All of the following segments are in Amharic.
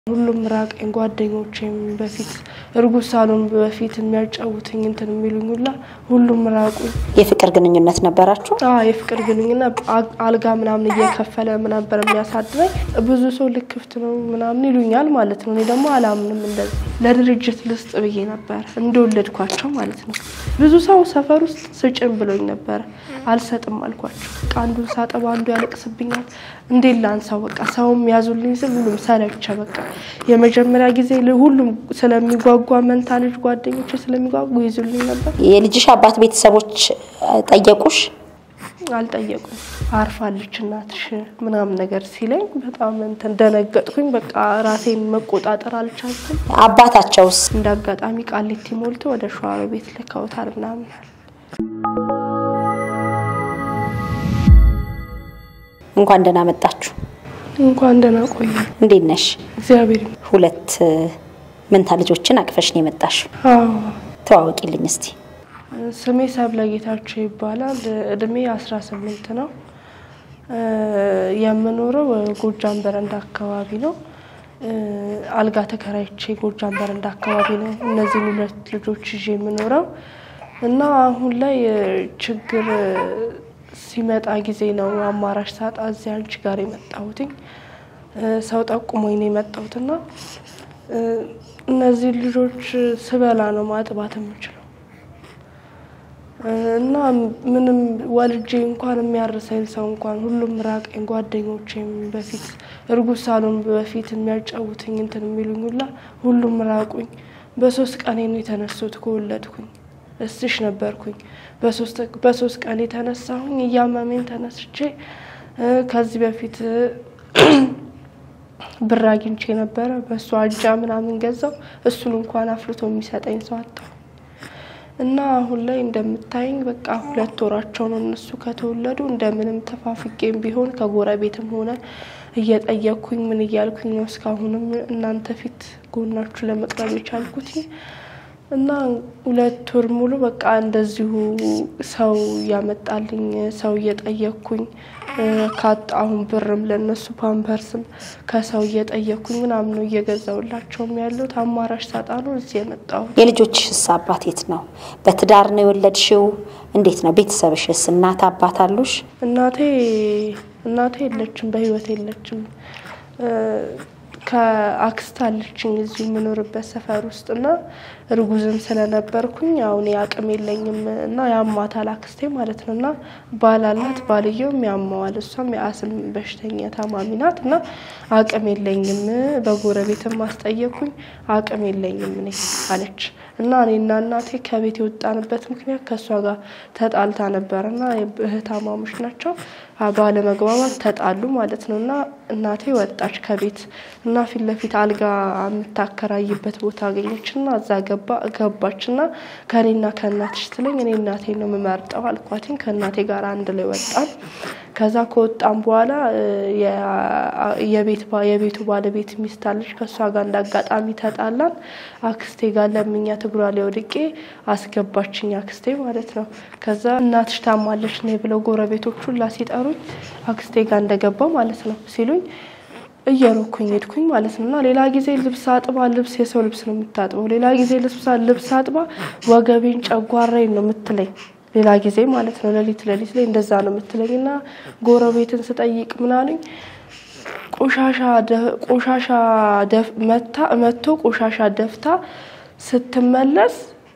ሁሉም ራቀኝ። ጓደኞቼም በፊት እርጉዝ ሳሎን በፊት የሚያጫውትኝ እንትን የሚሉኝ ሁላ ሁሉም ራቁኝ። የፍቅር ግንኙነት ነበራችሁ? አዎ የፍቅር ግንኙነት አ- አልጋ ምናምን እየከፈለ ነበር የሚያሳድረኝ። ብዙ ሰው ልክፍት ነው ምናምን ይሉኛል ማለት ነው። እኔ ደግሞ አላምንም። እንደዚህ ለድርጅት ልስጥ ብዬ ነበር እንደወለድኳቸው ማለት ነው። ብዙ ሰው ሰፈር ውስጥ ስጭን ብሎኝ ነበረ። አልሰጥም አልኳቸው። በቃ አንዱን ሳጠባ አንዱ ያለቅስብኛል። እንዴት ላንሳው? በቃ ሰውም ያዙልኝ ስል ሁሉም ሰለቸ። በቃ የመጀመሪያ ጊዜ ል- ሁሉም ስለሚጓጓ መንታ ልጅ ጓደኞች ስለሚጓጉ ይዙልኝ ነበር። የልጅሽ አባት ቤተሰቦች እ፣ ጠየቁሽ? አልጠየቁም። አርፋለች እናትሽ ምናምን ነገር ሲለኝ በጣም እንትን ደነገጥኩኝ። በቃ ራሴን መቆጣጠር አልቻልኩም። አባታቸውስ? እንደ አጋጣሚ ቃሊቲ ሞልቶ ወደ ሸዋሮ ቤት ልከውታል ምናምን አለ። እንኳን ደህና መጣችሁ። እንኳን ደህና ቆየ። እንዴት ነሽ? እግዚአብሔር ይመስገን። ሁለት እ፣ መንታ ልጆችን አቅፈሽ ነው የመጣሽው። አዎ ተዋወቂልኝ እስቲ። ስሜ ሰብለ ጌታቸው ይባላል። እድሜ 18 ነው። እ፣ የምኖረው ጎጃም በረንዳ አካባቢ ነው። እ፣ አልጋ ተከራይቼ ጎጃም በረንዳ አካባቢ ነው እነዚህን ሁለት ልጆች ይዤ የምኖረው እና አሁን ላይ እ፣ ችግር እ፣ ሲመጣ ጊዜ ነው አማራጭ ሳጣ እዚህ አንቺ ጋር የመጣሁትኝ እ፣ ሰው ጠቁሞኝ ነው የመጣሁትና እ፣ እነዚህ ልጆች ስበላ ነው ማጥባት የምችለው እና ምንም ወልጄ እንኳን የሚያርሰኝ ሰው እንኳን ሁሉም ራቀኝ። ጓደኞቼም በፊት እርጉዝ ሳሎን በፊት የሚያጫውትኝ እንትን የሚሉኝ ሁላ ሁሉም ራቁኝ። በሶስት ቀኔ ነው የተነሱት ከወለድኩኝ። እስሽ ነበርኩኝ። በሶስት- በሶስት ቀን የተነሳሁኝ እያመሜን ተነስቼ እ፣ ከዚህ በፊት ብር አግኝቼ ነበረ። በእሱ አጃ ምናምን ገዛው። እሱን እንኳን አፍልቶ የሚሰጠኝ ሰው አጣሁ። እና አሁን ላይ እንደምታይኝ በቃ ሁለት ወራቸው ነው እነሱ ከተወለዱ። እንደምንም ተፋፍቄም ቢሆን ከጎረቤትም ሆነ እየጠየቅኩኝ ምን እያልኩኝ ነው እስካሁንም እናንተ ፊት ጎናችሁ ለመቅረብ የቻልኩት እና ሁለት ወር ሙሉ በቃ እንደዚሁ ሰው እያመጣልኝ ሰው እየጠየቅኩኝ እ፣ ካጣሁም ብርም ለእነሱ ፓምፐርስም ከሰው እየጠየቅኩኝ ምናምን ነው እየገዛውላቸውም ያሉት። አማራጭ ሳጣ ነው እዚህ የመጣሁት። የልጆችሽስ አባት የት ነው? በትዳር ነው የወለድሽው? እንዴት ነው? ቤተሰብሽስ እናት አባት አሉሽ? እናቴ እናቴ የለችም፣ በህይወት የለችም። እ፣ ከአክስት አለችኝ እዚሁ የምኖርበት ሰፈር ውስጥ እና እርጉዝም ስለነበርኩኝ ያው እኔ አቅም የለኝም እና ያማታል አክስቴ ማለት ነው እና ባል አላት ባልየውም ያማዋል እሷም የአስም በሽተኛ ታማሚ ናት እና አቅም የለኝም በጎረቤትም ማስጠየቁኝ አቅም የለኝም እኔ አለች እና እኔና እናቴ ከቤት የወጣንበት ምክንያት ከእሷ ጋር ተጣልታ ነበር እና እህታማሞች ናቸው ባለመግባባት ተጣሉ ማለት ነው እና እናቴ ወጣች ከቤት እና ፊት ለፊት አልጋ የምታከራይበት ቦታ አገኘች እና እዛ ገባ ገባች እና ከኔና ከእናትሽ ስትለኝ እኔ እናቴ ነው የምመርጠው አልኳትኝ። ከእናቴ ጋር አንድ ላይ ወጣን። ከዛ ከወጣን በኋላ እ፣ የ- የቤት ባ- የቤቱ ባለቤት ሚስት አለች። ከእሷ ጋር እንደ አጋጣሚ ተጣላን። አክስቴ ጋር ለምኛት እግሯ ላይ ወድቄ አስገባችኝ አክስቴ ማለት ነው። ከዛ እናትሽ ታማለች ነይ ብለው ጎረቤቶች ሁላ ሲጠሩኝ አክስቴ ጋር እንደገባው ማለት ነው ሲሉኝ እየሮኩኝ ሄድኩኝ ማለት ነው። እና ሌላ ጊዜ ልብስ አጥባ ልብስ የሰው ልብስ ነው የምታጥበው። ሌላ ጊዜ ልብስ ልብስ አጥባ ወገቤን ጨጓራዬን ነው የምትለኝ። ሌላ ጊዜ ማለት ነው ሌሊት ሌሊት ላይ እንደዛ ነው የምትለኝ። እና ጎረቤትን ስጠይቅ ምናሉኝ ቆሻሻ ደ- ቆሻሻ ደፍ- መታ መቶ ቆሻሻ ደፍታ ስትመለስ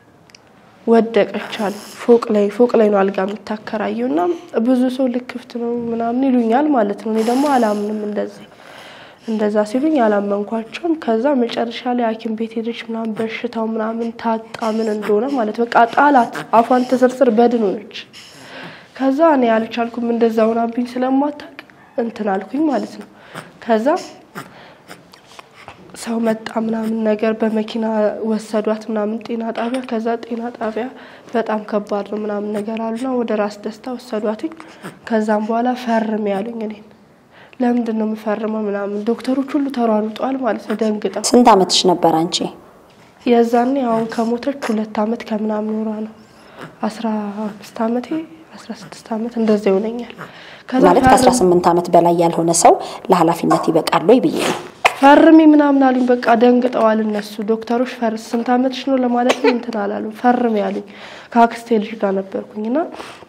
ወደቀች አሉ። ፎቅ ላይ ፎቅ ላይ ነው አልጋ የምታከራየው እና ብዙ ሰው ልክፍት ነው ምናምን ይሉኛል ማለት ነው። እኔ ደግሞ አላምንም እንደዚህ እንደዛ ሲሉኝ አላመንኳቸውም። ከዛ መጨረሻ ላይ ሐኪም ቤት ሄደች ምናምን በሽታው ምናምን ታጣ ምን እንደሆነ ማለት በቃ ጣላት። አፏን ተሰርስር በድን ሆነች። ከዛ እኔ አልቻልኩም እንደዛ ሆናብኝ ስለማታውቅ እንትን አልኩኝ ማለት ነው። ከዛ ሰው መጣ ምናምን ነገር በመኪና ወሰዷት ምናምን ጤና ጣቢያ። ከዛ ጤና ጣቢያ በጣም ከባድ ነው ምናምን ነገር አሉና ወደ ራስ ደስታ ወሰዷትኝ። ከዛም በኋላ ፈርም ያሉኝ እኔን ለምንድን ነው የምፈርመው ምናምን ዶክተሮች ሁሉ ተሯሩጠዋል ማለት ነው ደንግጠው። ስንት ዓመትሽ ነበር አንቺ? የዛኔ አሁን ከሞተች ሁለት አመት ከምናምን ኖሯ ነው አስራ አምስት አመቴ አስራ ስድስት አመት እንደዛ ይሆነኛል። ከዛ ማለት ፈርም- ከ18 ዓመት በላይ ያልሆነ ሰው ለኃላፊነት ይበቃል ወይ ብዬ ነው። ፈርሚ ምናምን አሉኝ። በቃ ደንግጠዋል እነሱ ዶክተሮች። ፈር ስንት ዓመትሽ ነው ለማለት እንትን አላሉ። ፈርሚ አሉኝ። ከአክስቴ ልጅ ጋር ነበርኩኝና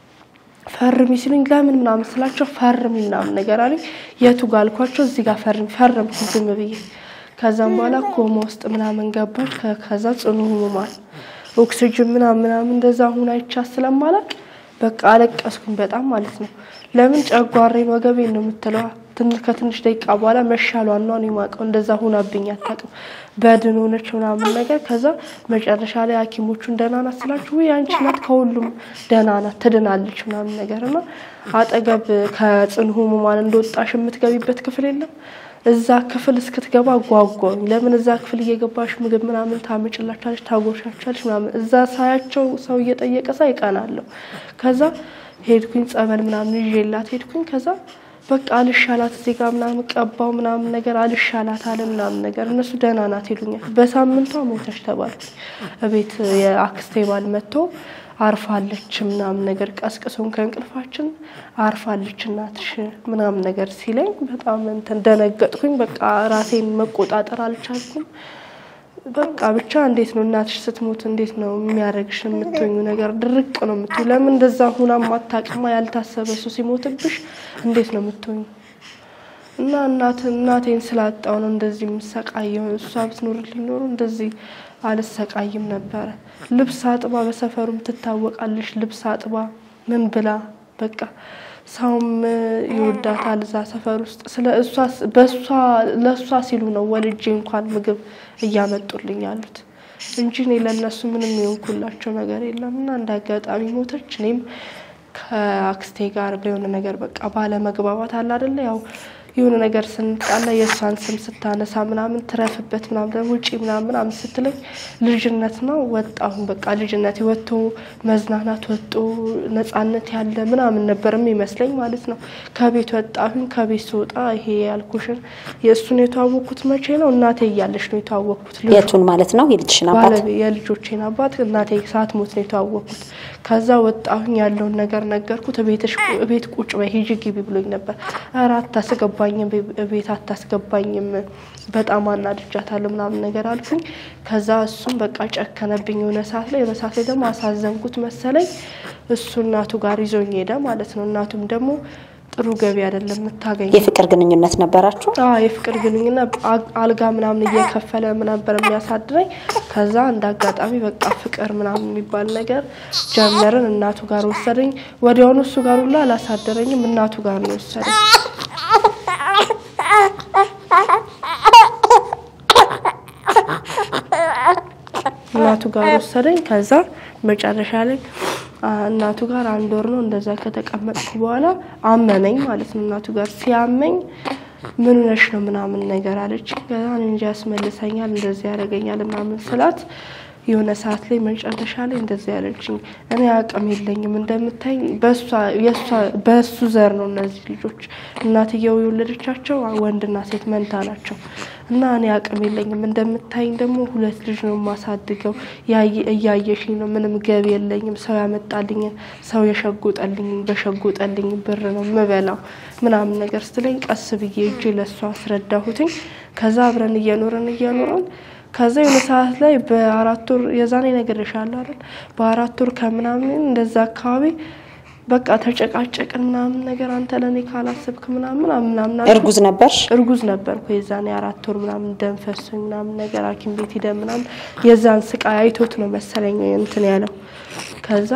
ፈርሚ ሲሉኝ ለምን ምናምን ስላቸው ፈርሚ ምናምን ነገር አሉኝ። የቱ ጋር አልኳቸው። እዚህ ጋር ፈርሚ ፈረምኩ ዝም ብዬ። ከዛም በኋላ ኮማ ውስጥ ምናምን ገባች። ከዛ ጽኑ ህሙማን ኦክሲጅን ምናምን ምናምን እንደዛ ሁን አይቻ ስለማላቅ በቃ አለቀስኩኝ በጣም ማለት ነው። ለምን ጨጓሬን ወገቤን ነው የምትለዋ። ትንሽ ከትንሽ ደቂቃ በኋላ መሻሏን ነው የማውቀው። እንደዛ ሁናብኝ አታውቅም። በድን ሆነች ምናምን ነገር። ከዛ መጨረሻ ላይ ሐኪሞቹን ደህና ናት ስላችሁ ወይ አንቺ ናት ከሁሉም ደህና ናት ትድናለች ምናምን ነገር እና አጠገብ ከጽኑ ህሙማን እንደወጣሽ የምትገቢበት ክፍል የለም እዛ ክፍል እስክትገባ ጓጓኝ። ለምን እዛ ክፍል እየገባሽ ምግብ ምናምን ታምጭላችኋለች፣ ታጎርሻችኋለች ምናምን። እዛ ሳያቸው ሰው እየጠየቀ ሳ ይቀናለሁ። ከዛ ሄድኩኝ ጸበል ምናምን ይዤላት ሄድኩኝ። ከዛ በቃ አልሻላት እዚህ ጋር ምናምን ቀባው ምናምን ነገር አልሻላት አለ ምናምን ነገር። እነሱ ደህና ናት ይሉኛል። በሳምንቷ ሞተች ተባልኩኝ። እቤት የአክስቴ ባል መጥቶ አርፋለች ምናምን ነገር ቀስቅሶን ከእንቅልፋችን አርፋለች እናትሽ ምናምን ነገር ሲለኝ በጣም እንትን ደነገጥኩኝ። በቃ ራሴን መቆጣጠር አልቻልኩም። በቃ ብቻ እንዴት ነው እናትሽ ስትሞት እንዴት ነው የሚያደርግሽ? የምትኙ ነገር ድርቅ ነው የምትዩ። ለምን እንደዛ ሁና ማታቅማ ያልታሰበ ሰው ሲሞትብሽ እንዴት ነው የምትኙ? እና እናት እናቴን ስላጣው ነው እንደዚህ የምሰቃየው። እሷ ብትኖርልኝ ኖሮ እንደዚህ አልሰቃይም ነበረ። ልብስ አጥባ በሰፈሩም ትታወቃለች። ልብስ አጥባ ምን ብላ በቃ ሰውም ይወዳታል እዛ ሰፈር ውስጥ ስለ እሷ በእሷ ለእሷ ሲሉ ነው ወልጄ እንኳን ምግብ እያመጡልኝ ያሉት እንጂ እኔ ለእነሱ ምንም የሆንኩላቸው ነገር የለም። እና እንደ አጋጣሚ ሞተች። እኔም ከአክስቴ ጋር በሆነ ነገር በቃ ባለመግባባት አለ አይደለ ያው የሆነ ነገር ስንጣላ የእሷን ስም ስታነሳ ምናምን ትረፍበት ምናምን ውጪ ምናምን ምናምን ስትለኝ ልጅነት ነው ወጣሁን። በቃ ልጅነት ወጥቶ መዝናናት ወጦ ነጻነት ያለ ምናምን ነበርም ይመስለኝ ማለት ነው። ከቤት ወጣሁኝ። ከቤት ስወጣ ይሄ ያልኩሽን የእሱን የተዋወቅኩት መቼ ነው? እናቴ እያለች ነው የተዋወቅኩት። የቱን ማለት ነው? የልጅሽን አባት? ባለቤ የልጆቼን አባት እናቴ ሳትሞት ነው የተዋወቅኩት። ከዛ ወጣሁኝ። ያለውን ነገር ነገርኩት። ቤትሽ ቤት ቁጭ በይ ሂጂ ግቢ ብሎኝ ነበር። ኧረ አታስገባኝም፣ ቤት አታስገባኝም፣ በጣም አናድጃታለሁ ምናምን ነገር አልኩኝ። ከዛ እሱም በቃ ጨከነብኝ የሆነ ሰዓት ላይ። የሆነ ሰዓት ላይ ደግሞ አሳዘንኩት መሰለኝ። እሱ እናቱ ጋር ይዞኝ ሄደ ማለት ነው። እናቱም ደግሞ ጥሩ ገቢ አይደለም የምታገኝ የፍቅር ግንኙነት ነበራችሁ? አዎ የፍቅር ግንኙነት አልጋ ምናምን እየከፈለ ነበር የሚያሳድረኝ። ከዛ እንደ አጋጣሚ በቃ ፍቅር ምናምን የሚባል ነገር ጀመርን። እናቱ ጋር ወሰደኝ። ወዲያውኑ እሱ ጋር ሁላ አላሳደረኝም፣ እናቱ ጋር ነው ወሰደኝ። እናቱ ጋር ወሰደኝ። ከዛ መጨረሻ ላይ እናቱ ጋር አንድ ወር ነው እንደዛ ከተቀመጥኩ በኋላ አመመኝ ማለት ነው። እናቱ ጋር ሲያመኝ ምን ነሽ ነው ምናምን ነገር አለች። ከዛ እንጃ ያስመልሰኛል እንደዚህ ያደርገኛል ምናምን ስላት የሆነ ሰዓት ላይ መጨረሻ ላይ እንደዚህ ያለችኝ፣ እኔ አቅም የለኝም እንደምታይኝ፣ በእሱ ዘር ነው እነዚህ ልጆች እናትየው የወለደቻቸው ወንድና ሴት መንታ ናቸው እና እኔ አቅም የለኝም እንደምታይኝ ደግሞ ሁለት ልጅ ነው የማሳድገው፣ እያየሽኝ ነው፣ ምንም ገቢ የለኝም፣ ሰው ያመጣልኝን ሰው የሸጎጠልኝ በሸጎጠልኝ ብር ነው ምበላው ምናምን ነገር ስትለኝ ቀስ ብዬ እጄ ለእሷ አስረዳሁትኝ። ከዛ አብረን እየኖረን እየኖረን ከዛ የሆነ ሰዓት ላይ በአራት ወር የዛኔ እነግርሻለሁ አይደል በአራት ወር ከምናምን እንደዛ አካባቢ በቃ ተጨቃጨቅን ምናምን ነገር አንተ ለእኔ ካላሰብክ ምናምን ምናምን እርጉዝ ነበርሽ? እርጉዝ ነበርኩ የዛኔ አራት ወር ምናምን ደም ፈሶኝ ምናምን ነገር ሐኪም ቤት ሂደን ምናምን የዛን ስቃይ አይቶት ነው መሰለኝ እንትን ያለው ከዛ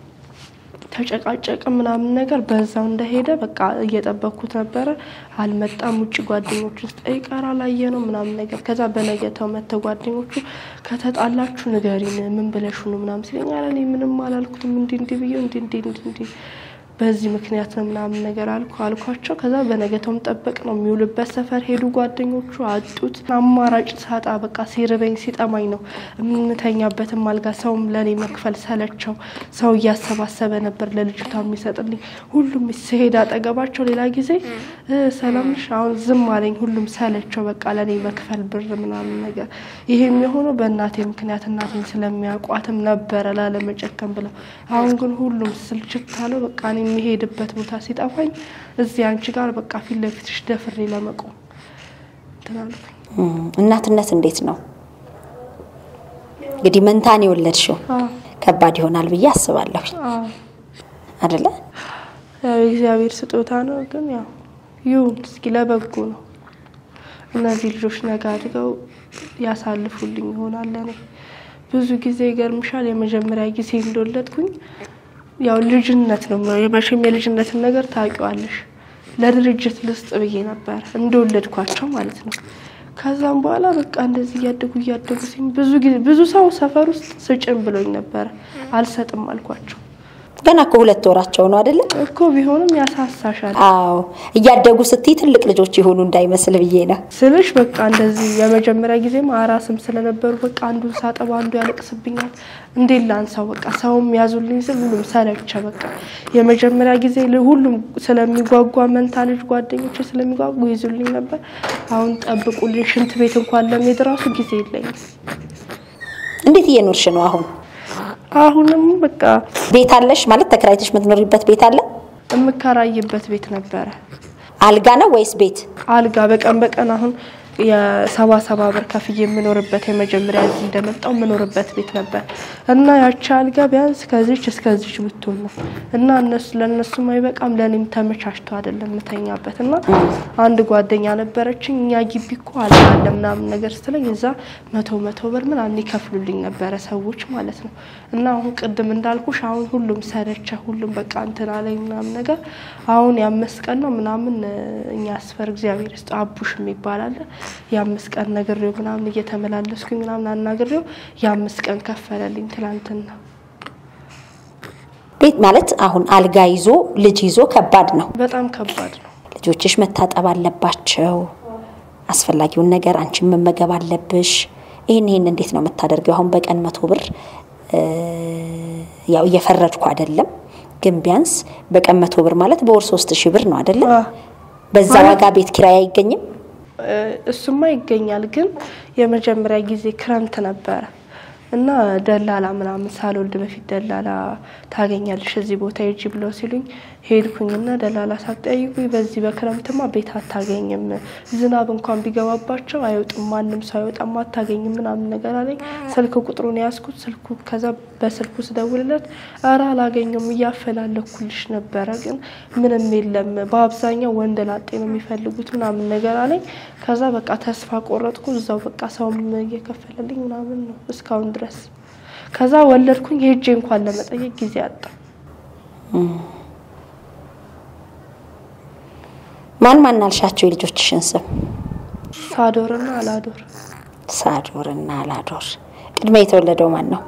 ተጨቃጨቅ ምናምን ነገር በዛው እንደሄደ በቃ እየጠበቅኩት ነበረ። አልመጣም። ውጭ ጓደኞቹ ውስጥ ይቀር አላየ ነው ምናምን ነገር ከዛ በነገተው መተ ጓደኞቹ ከተጣላችሁ ንገሪን ምን ብለሽ ነው ምናምን ሲለኝ ኧረ እኔ ምንም አላልኩትም እንዲ እንዲ ብዬ እንዲ እንዲ እንዲ እንዲ በዚህ ምክንያት ነው ምናምን ነገር አልኩ አልኳቸው። ከዛ በነገተውም ጠበቅ ነው የሚውልበት ሰፈር ሄዱ ጓደኞቹ አጡት። አማራጭ ሳጣ በቃ ሲርበኝ ሲጠማኝ ነው የምተኛበትም አልጋ ሰውም ለእኔ መክፈል ሰለቸው። ሰው እያሰባሰበ ነበር ለልጅቷ የሚሰጥልኝ። ሁሉም ሲሄድ አጠገባቸው ሌላ ጊዜ ሰላምሽ አሁን ዝም አለኝ። ሁሉም ሰለቸው በቃ ለእኔ መክፈል ብር ምናምን ነገር። ይሄ የሚሆነው በእናቴ ምክንያት እናቴን ስለሚያውቋትም ነበረ ላለመጨከም ብለው። አሁን ግን ሁሉም ስልችት ካለው በቃ እኔ የሚሄድበት ቦታ ሲጠፋኝ እዚህ አንቺ ጋር በቃ ፊት ለፊትሽ ደፍሬ ለመቆም እንትን አልኩኝ። እም፣ እናትነት እንዴት ነው እንግዲህ መንታን የወለድሽው አዎ ከባድ ይሆናል ብዬ አስባለሁ አዎ አደለ? ያው የእግዚአብሔር ስጦታ ነው። ግን ያው ይሁን እስኪ ለበጎ ነው። እነዚህ ልጆች ነገ አድገው ያሳልፉልኝ ይሆናል። ለእኔ ብዙ ጊዜ ይገርምሻል፣ የመጀመሪያ ጊዜ እንደወለድኩኝ ያው ልጅነት ነው መቼም የልጅነትን ነገር ታውቂዋለሽ። ለድርጅት ልስጥ ብዬ ነበር እንደወለድኳቸው ማለት ነው። ከዛም በኋላ በቃ እንደዚህ እያደጉ እያደጉ ሲም ብዙ ጊዜ ብዙ ሰው ሰፈር ውስጥ ስጭን ብሎኝ ነበረ። አልሰጥም አልኳቸው ገና እኮ ሁለት ወራቸው ነው አደለ? እኮ ቢሆንም ያሳሳሻል አዎ እያደጉ ስትይ ትልቅ ልጆች የሆኑ እንዳይመስል ብዬ ነው። ስልሽ በቃ እንደዚህ የመጀመሪያ ጊዜም አራስም ስለነበሩ በቃ አንዱን ሳጠባ አንዱ ያለቅስብኛል። እንዴት ላንሳው? በቃ ሰውም ያዙልኝ ስል ሁሉም ሰለቸ። በቃ የመጀመሪያ ጊዜ ል- ሁሉም ስለሚጓጓ መንታ ልጅ ጓደኞቼ ስለሚጓጉ ይዙልኝ ነበር። አሁን ጠብቁልኝ፣ ሽንት ቤት እንኳን ለመሄድ ራሱ ጊዜ የለኝም። እንዴት እየኖርሽ ነው አሁን? አሁንም በቃ ቤት አለሽ ማለት ተከራይተሽ የምትኖሪበት ቤት አለ? የምከራይበት ቤት ነበረ አልጋ ነው ወይስ ቤት? አልጋ በቀን በቀን አሁን የሰባ ሰባ ብር ከፍዬ የምኖርበት የመጀመሪያ እዚህ እንደመጣው የምኖርበት ቤት ነበር እና ያቺ አልጋ ቢያንስ ከዚች እስከዚች ብትሆን ነው እና እነሱ ለእነሱም አይበቃም ለእኔም ተመቻችቶ አይደለም የምተኛበት እና አንድ ጓደኛ ነበረችኝ እኛ ግቢ እኮ አልጋ አለ ምናምን ነገር ስትለኝ እዛ መቶ መቶ ብር ምናምን ይከፍሉልኝ ነበረ ሰዎች ማለት ነው እና አሁን ቅድም እንዳልኩሽ አሁን ሁሉም ሰለቸ ሁሉም በቃ እንትን አለኝ ምናምን ነገር አሁን የአምስት ቀን ነው ምናምን እኛ አስፈር እግዚአብሔር ይስጥ አቡሽ የሚባል አለ የአምስት ቀን ነግሬው ምናምን እየተመላለስኩኝ ምናምን አናግሬው የአምስት ቀን ከፈለልኝ ትላንትና። ቤት ማለት አሁን አልጋ ይዞ ልጅ ይዞ ከባድ ነው። በጣም ከባድ ነው። ልጆችሽ መታጠብ አለባቸው። አስፈላጊውን ነገር አንቺን መመገብ አለብሽ። ይህን ይህን እንዴት ነው የምታደርገው? አሁን በቀን መቶ ብር እ፣ ያው እየፈረድኩ አይደለም፣ ግን ቢያንስ በቀን መቶ ብር ማለት በወር ሶስት ሺህ ብር ነው አይደለም? አዎ። በዛ ማለት- ዋጋ ቤት ኪራይ አይገኝም። እ፣ እሱማ ይገኛል፣ ግን የመጀመሪያ ጊዜ ክረምት ነበረ እና ደላላ ምናምን ሳልወልድ በፊት ደላላ ታገኛለሽ እዚህ ቦታ ሂጂ ብለው ሲሉኝ ሄድኩኝና ደላላ ሳትጠይቁኝ በዚህ በክረምትማ ቤት አታገኝም፣ ዝናብ እንኳን ቢገባባቸው አይወጡም፣ ማንም ሰው አይወጣም፣ አታገኝም ምናምን ነገር አለኝ። ስልክ ቁጥሩን ያዝኩት። ስልኩ ከዛ በስልኩ ስደውልለት ኧረ አላገኘውም እያፈላለኩልሽ ነበረ፣ ግን ምንም የለም፣ በአብዛኛው ወንድ ላጤ ነው የሚፈልጉት ምናምን ነገር አለኝ። ከዛ በቃ ተስፋ ቆረጥኩ። እዛው በቃ ሰውም እየከፈለልኝ ምናምን ነው እስካሁን ድረስ። ከዛ ወለድኩኝ። ሄጄ እንኳን ለመጠየቅ ጊዜ አጣ። ማን ማን አልሻቸው የልጆችሽን ስም? ሳዶርና አላዶር ሳዶርና አላዶር። ቅድመ የተወለደው ማን ነው?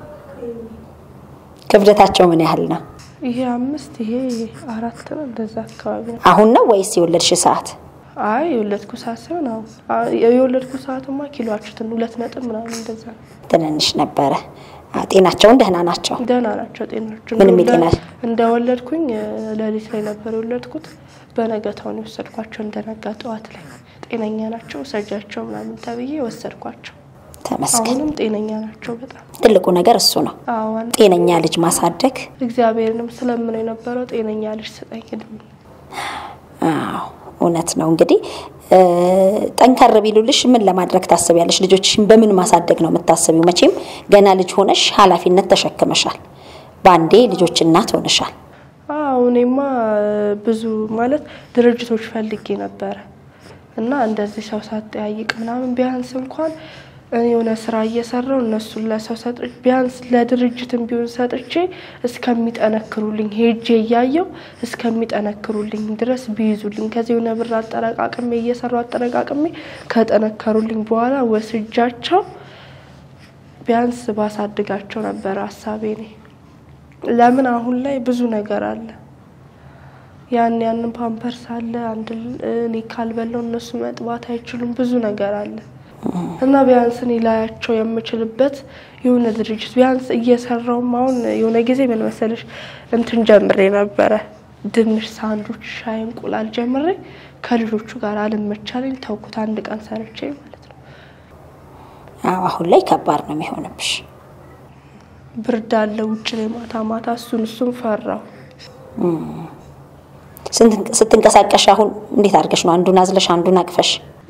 ክብደታቸው ምን ያህል ነው? ይሄ አምስት ይሄ አራት ነው እንደዛ አካባቢ ነው። አሁን ነው ወይስ የወለድሽ ሰዓት? አይ የወለድኩ ሰዓት ሲሆን አሁን አ- የወለድኩ ሰዓትማ ኪሎአችሁትን ሁለት ነጥብ ምናምን እንደዛ ነው። ትንንሽ ነበረ። አ፣ ጤናቸውን ደህና ናቸው። ደህና ናቸው ጤናቸው። ምንም እንደ- የጤና- እንደወለድኩኝ እ፣ ሌሊት ላይ ነበር የወለድኩት። በነገታውን የወሰድኳቸው እንደነጋ ጠዋት ላይ ጤነኛ ናቸው ውሰጃቸው ምናምን ተብዬ ወሰድኳቸው። ተመስገን። አሁንም ጤነኛ ናቸው በጣም ትልቁ ነገር እሱ ነው። አዋን ጤነኛ ልጅ ማሳደግ። እግዚአብሔርንም ስለምነው የነበረው ጤነኛ ልጅ ስጠኝ እድሜ አዎ እውነት ነው። እንግዲህ እ፣ ጠንከር ቢሉልሽ ምን ለማድረግ ታስቢያለሽ? ልጆችሽን በምን ማሳደግ ነው የምታስቢው? መቼም ገና ልጅ ሆነሽ ኃላፊነት ተሸክመሻል። በአንዴ ልጆች እናት ሆነሻል። አዎ እኔማ ብዙ ማለት ድርጅቶች ፈልጌ ነበረ እና እንደዚህ ሰው ሳጠያይቅ ምናምን ቢያንስ እንኳን እኔ የሆነ ስራ እየሰራው እነሱን ለሰው ሰጥ ቢያንስ ለድርጅትም ቢሆን ሰጥቼ እስከሚጠነክሩልኝ ሄጄ እያየው እስከሚጠነክሩልኝ ድረስ ቢይዙልኝ ከዚህ የሆነ ብር አጠረቃቅሜ እየሰራው አጠረቃቅሜ ከጠነከሩልኝ በኋላ ወስጃቸው ቢያንስ ባሳድጋቸው ነበረ ሀሳቤ እኔ። ለምን አሁን ላይ ብዙ ነገር አለ። ያን ያንን ፓምፐርስ አለ አንድ ል- እኔ ካልበላው እነሱ መጥባት አይችሉም። ብዙ ነገር አለ እና ቢያንስ እኔ ላያቸው የምችልበት የሆነ ድርጅት ቢያንስ እየሰራውም አሁን የሆነ ጊዜ ምን መሰለሽ እንትን ጀምሬ ነበረ ድንች ሳንዱች፣ ሻይ፣ እንቁላል ጀምሬ ከልጆቹ ጋር አልመቻለኝ ተውኩት። አንድ ቀን ሰርቼ ማለት ነው። አዎ አሁን ላይ ከባድ ነው የሚሆንብሽ። ብርድ አለ ውጭ ላይ ማታ ማታ እሱን እሱን ፈራው። ስንት- ስትንቀሳቀሽ አሁን እንዴት አድርገሽ ነው አንዱን አዝለሽ አንዱን አቅፈሽ?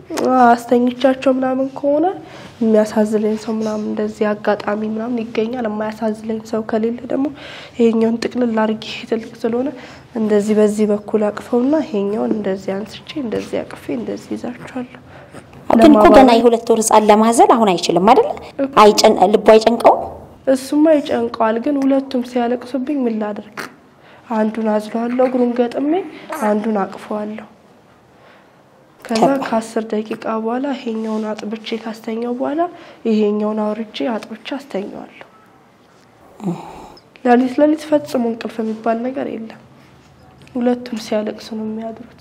አስተኝቻቸው ምናምን ከሆነ የሚያሳዝለኝ ሰው ምናምን እንደዚህ አጋጣሚ ምናምን ይገኛል። የማያሳዝለኝ ሰው ከሌለ ደግሞ ይሄኛውን ጥቅልል አድርጌ ትልቅ ስለሆነ እንደዚህ በዚህ በኩል አቅፈውና ይሄኛውን እንደዚህ አንስቼ እንደዚህ አቅፌ እንደዚህ ይዛቸዋለሁ። ግን እኮ ገና የሁለት ወር ህጻን ለማዘል አሁን አይችልም አይደል? አይጨን ልቡ አይጨንቀውም። እሱማ ይጨንቀዋል። ግን ሁለቱም ሲያለቅሱብኝ ምን ላደርግ? አንዱን አዝለዋለሁ እግሩን ገጥሜ፣ አንዱን አቅፈዋለሁ። ከዛ ከአስር ደቂቃ በኋላ ይሄኛውን አጥብቼ ካስተኛው በኋላ ይሄኛውን አውርጄ አጥብቼ አስተኛዋለሁ። ሌሊት ሌሊት ፈጽሞ እንቅልፍ የሚባል ነገር የለም። ሁለቱም ሲያለቅሱ ነው የሚያድሩት።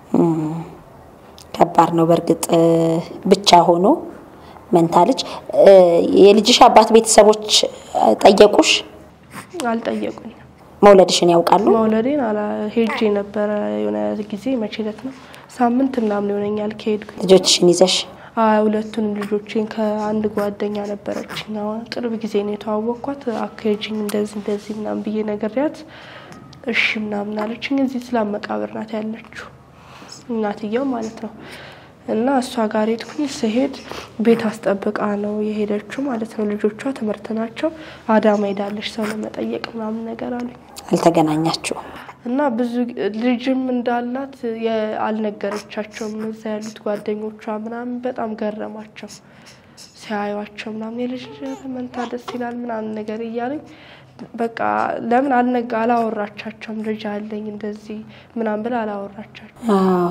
ከባድ ነው በእርግጥ ብቻ ሆኖ መንታ ልጅ። የልጅሽ አባት ቤተሰቦች ጠየቁሽ? አልጠየቁኝም። መውለድሽን ያውቃሉ? መውለዴን ሄጄ ነበረ የሆነ ጊዜ መቼ ዕለት ነው ሳምንት ምናምን ይሆነኛል ከሄድኩኝ። ልጆችሽን ይዘሽ ሁለቱንም ልጆቼን ከአንድ ጓደኛ ነበረችኝ። አሁን ቅርብ ጊዜ ነው የተዋወቅኳት። አካሄጅኝ እንደዚህ እንደዚህ ምናምን ብዬ ነግሬያት እሺ ምናምን አለችኝ። እዚህ ስላም መቃብር ናት ያለችው እናትየው ማለት ነው። እና እሷ ጋር ሄድኩኝ። ስሄድ ቤት አስጠብቃ ነው የሄደችው ማለት ነው። ልጆቿ ትምህርት ናቸው። አዳማ ሄዳለች ሰው ለመጠየቅ ምናምን ነገር አሉኝ። አልተገናኛችሁም? እና ብዙ ልጅም እንዳላት አልነገረቻቸውም። እዛ ያሉት ጓደኞቿ ምናምን በጣም ገረማቸው ሲያዩቸው ምናምን የልጅ መንታ ደስ ይላል ምናምን ነገር እያለኝ በቃ ለምን አልነጋ አላወራቻቸውም። ልጅ አለኝ እንደዚህ ምናምን ብላ አላወራቻቸው።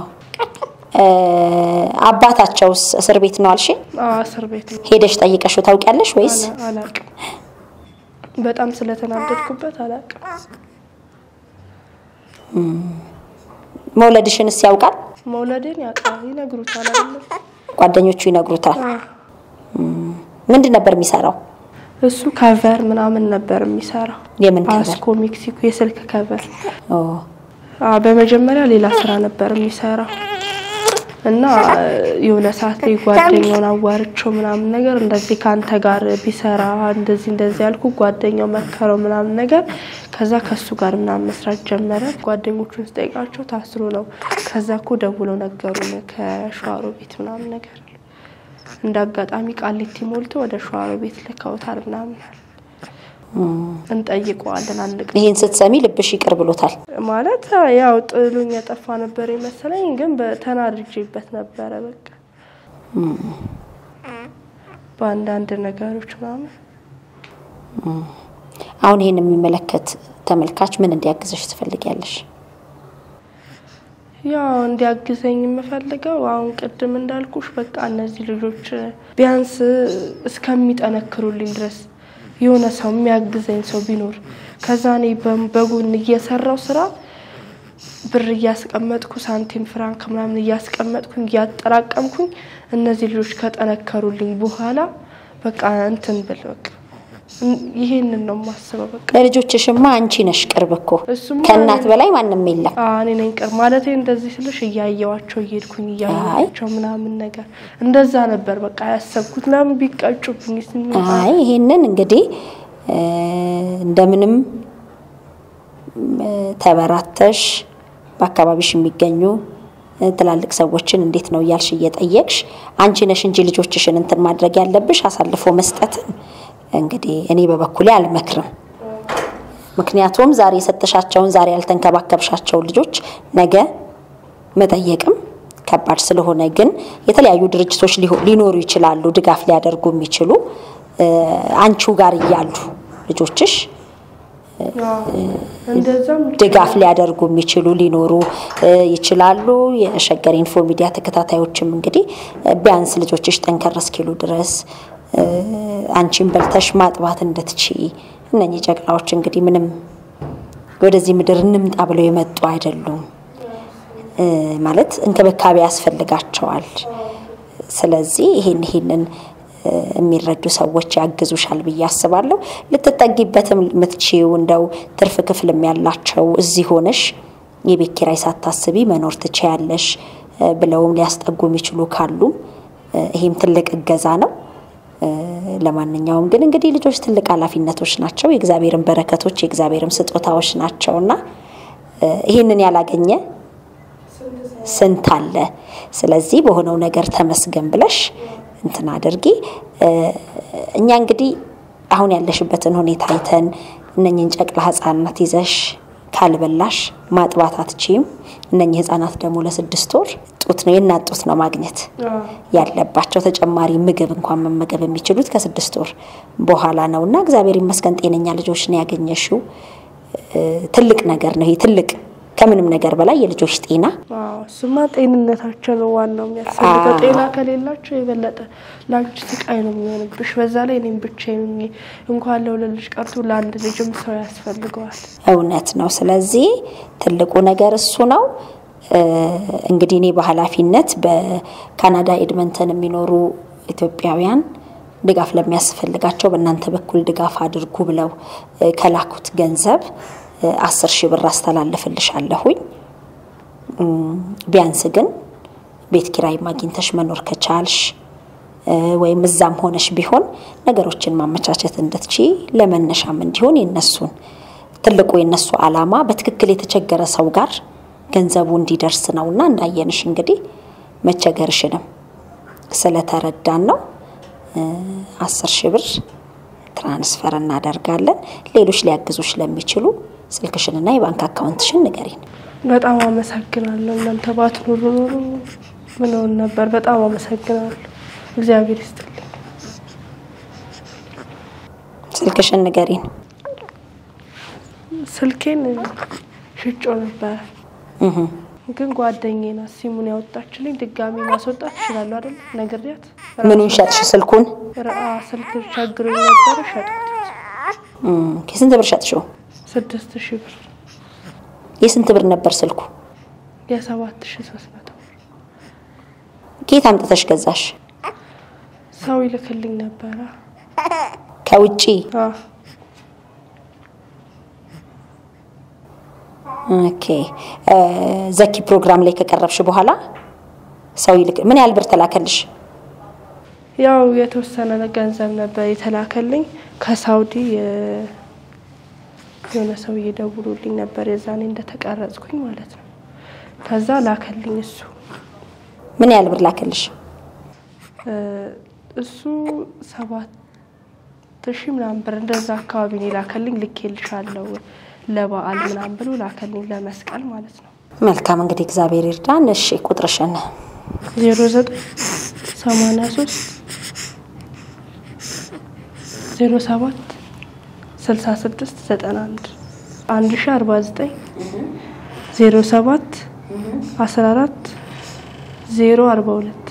አባታቸውስ እስር ቤት ነው አልሽ? እስር ቤት ነው። ሄደሽ ጠይቀሽው ታውቂያለሽ ወይስ? አላቅም። በጣም ስለተናደድኩበት አላቅም። መውለድሽንስ ያውቃል? መውለዴን ያውቃል፣ ይነግሩታል አይደለም? ጓደኞቹ ይነግሩታል። ምንድን ነበር የሚሰራው? እሱ ከቨር ምናምን ነበር የሚሰራው። የምን ከቨር? አስኮ ሜክሲኮ የስልክ ከቨር። በመጀመሪያ ሌላ ስራ ነበር የሚሰራው እና የሆነ ሰዓት ላይ ጓደኛውን አዋርቸው ምናምን ነገር እንደዚህ ከአንተ ጋር ቢሰራ እንደዚህ እንደዚህ ያልኩ ጓደኛው መከረው ምናምን ነገር። ከዛ ከሱ ጋር ምናምን መስራት ጀመረ። ጓደኞቹን ስጠይቃቸው ታስሮ ነው። ከዛ እኮ ደውለው ነገሩን ከሸዋሮ ቤት ምናምን ነገር እንደ አጋጣሚ ቃሊቲ ሞልቶ ወደ ሸዋሮ ቤት ልከውታል ምናምን እንጠይቀዋለን። አንድ ቀን ይህን ስትሰሚ ልብሽ ይቅር ብሎታል? ማለት ያው ጥሉኝ የጠፋ ነበር የመሰለኝ፣ ግን ተናድጄበት ነበረ። በቃ በአንዳንድ ነገሮች ምናምን። አሁን ይህን የሚመለከት ተመልካች ምን እንዲያግዘሽ ትፈልጊያለሽ? ያው እንዲያግዘኝ የምፈልገው አሁን ቅድም እንዳልኩሽ በቃ እነዚህ ልጆች ቢያንስ እስከሚጠነክሩልኝ ድረስ የሆነ ሰው የሚያግዘኝ ሰው ቢኖር ከዛ እኔ በጎን እየሰራው ስራ ብር እያስቀመጥኩ ሳንቲም ፍራንክ ምናምን እያስቀመጥኩኝ እያጠራቀምኩኝ እነዚህ ልጆች ከጠነከሩልኝ በኋላ በቃ እንትን ብል በቃ ይሄንን ነው የማስበው። በቃ ለልጆችሽማ አንቺ ነሽ ቅርብ እኮ እሱማ ከእናት በላይ ማንም የለም። እኔ ነኝ ቅርብ ማለት እንደዚህ ስልሽ እያየዋቸው እየሄድኩኝ እያየዋቸው ምናምን ነገር እንደዛ ነበር በቃ ያሰብኩት። ለምን ቢቀጩብኝ አይ ይሄንን እንግዲህ እንደምንም ተበራተሽ በአካባቢሽ የሚገኙ ትላልቅ ሰዎችን እንዴት ነው እያልሽ እየጠየቅሽ አንቺ ነሽ እንጂ ልጆችሽን እንትን ማድረግ ያለብሽ አሳልፎ መስጠትን እንግዲህ እኔ በበኩሌ አልመክርም። ምክንያቱም ዛሬ የሰጠሻቸውን ዛሬ ያልተንከባከብሻቸውን ልጆች ነገ መጠየቅም ከባድ ስለሆነ ግን የተለያዩ ድርጅቶች ሊኖሩ ይችላሉ፣ ድጋፍ ሊያደርጉ የሚችሉ አንቺው ጋር እያሉ ልጆችሽ እንደዛም ድጋፍ ሊያደርጉ የሚችሉ ሊኖሩ ይችላሉ። የሸገር ኢንፎ ሚዲያ ተከታታዮችም እንግዲህ ቢያንስ ልጆችሽ ጠንከር እስኪሉ ድረስ አንቺን በልተሽ ማጥባት እንድትቺ እነኚህ ጨቅላዎች እንግዲህ ምንም ወደዚህ ምድር እንምጣ ብለው የመጡ አይደሉም። ማለት እንክብካቤ ያስፈልጋቸዋል። ስለዚህ ይሄን ይሄንን የሚረዱ ሰዎች ያግዙሻል ብዬ አስባለሁ። ልትጠጊበትም የምትችይው እንደው ትርፍ ክፍልም ያላቸው እዚህ ሆነሽ የቤት ኪራይ ሳታስቢ መኖር ትችያለሽ ብለውም ሊያስጠጉ የሚችሉ ካሉም ይሄም ትልቅ እገዛ ነው። ለማንኛውም ግን እንግዲህ ልጆች ትልቅ ኃላፊነቶች ናቸው። የእግዚአብሔርን በረከቶች የእግዚአብሔርም ስጦታዎች ናቸውና ይህንን ያላገኘ ስንት አለ። ስለዚህ በሆነው ነገር ተመስገን ብለሽ እንትን አድርጊ። እኛ እንግዲህ አሁን ያለሽበትን ሁኔታ አይተን እነኝን ጨቅላ ህጻናት ይዘሽ ካልበላሽ ማጥባት አትችይም። እነኚህ ህጻናት ደግሞ ለስድስት ወር ጡት ነው የእናት ጡት ነው ማግኘት ያለባቸው። ተጨማሪ ምግብ እንኳን መመገብ የሚችሉት ከስድስት ወር በኋላ ነው እና እግዚአብሔር ይመስገን ጤነኛ ልጆች ነው ያገኘሽው። ትልቅ ነገር ነው ይሄ ትልቅ ከምንም ነገር በላይ የልጆች ጤና እሱማ ጤንነታቸው ነው ዋናው የሚያስፈልገው። ጤና ከሌላቸው የበለጠ ለአንቺ ስቃይ ነው የሚሆንብሽ። በዛ ላይ እኔም ብቻዬን ሆኜ እንኳን ለሁለት ልጅ ቀርቶ ለአንድ ልጅም ሰው ያስፈልገዋል። እውነት ነው። ስለዚህ ትልቁ ነገር እሱ ነው። እንግዲህ እኔ በኃላፊነት በካናዳ ኤድመንተን የሚኖሩ ኢትዮጵያውያን ድጋፍ ለሚያስፈልጋቸው በእናንተ በኩል ድጋፍ አድርጉ ብለው ከላኩት ገንዘብ አስር ሺህ ብር አስተላልፍልሻለሁኝ። ቢያንስ ግን ቤት ኪራይ ማግኝተሽ መኖር ከቻልሽ ወይም እዛም ሆነሽ ቢሆን ነገሮችን ማመቻቸት እንድትቺ ለመነሻም እንዲሆን የነሱን ትልቁ የነሱ ዓላማ በትክክል የተቸገረ ሰው ጋር ገንዘቡ እንዲደርስ ነውና እንዳየንሽ እንግዲህ መቸገርሽንም ስለተረዳን ነው አስር ሺህ ብር ትራንስፈር እናደርጋለን። ሌሎች ሊያግዙሽ ለሚችሉ ስልክሽንና የባንክ አካውንትሽን ንገሪን። በጣም አመሰግናለሁ። እናንተ ባትኖሩ ኖሮ ምን ሆን ነበር? በጣም አመሰግናለሁ። እግዚአብሔር ይስጥልኝ። ስልክሽን ንገሪን። ስልኬን ሽጮ ነበረ ግን ጓደኛዬ ናት ሲሙን ያወጣችልኝ። ድጋሚ ማስወጣት እችላለሁ አይደል? ነግሬያት። ምኑን ሸጥሽ? ስልኩን? አ ስልክ ቸግሮኝ ነበረ ሸጥኩት። ስንት ብር ሸጥሽው? ስድስት ሺህ ብር የስንት ብር ነበር ስልኩ? የሰባት ሺህ ሶስት መቶ ብር ከየት አምጥተሽ ገዛሽ? ሰው ይልክልኝ ነበረ ከውጪ? አዎ ኦኬ። ዘኪ ፕሮግራም ላይ ከቀረብሽ በኋላ ሰው ይልክ ምን ያህል ብር ተላከልሽ? ያው የተወሰነ ገንዘብ ነበር የተላከልኝ ከሳውዲ የሆነ ሰው እየደውሉልኝ ነበር የዛኔ እንደተቀረጽኩኝ ማለት ነው። ከዛ ላከልኝ እሱ ምን ያህል ብር ላከልሽ? እሱ ሰባት ሺህ ምናምን ብር እንደዛ አካባቢ ነው ላከልኝ። ልኬልሻለሁ ለበዓል ምናምን ብሎ ላከልኝ ለመስቀል ማለት ነው። መልካም እንግዲህ እግዚአብሔር ይርዳን። እሺ ቁጥርሽን ዜሮ ዘጠኝ ሰማንያ ሶስት ዜሮ ሰባት ስልሳ ስድስት ዘጠና አንድ አንድ ሺ አርባ ዘጠኝ ዜሮ ሰባት አስራ አራት ዜሮ አርባ ሁለት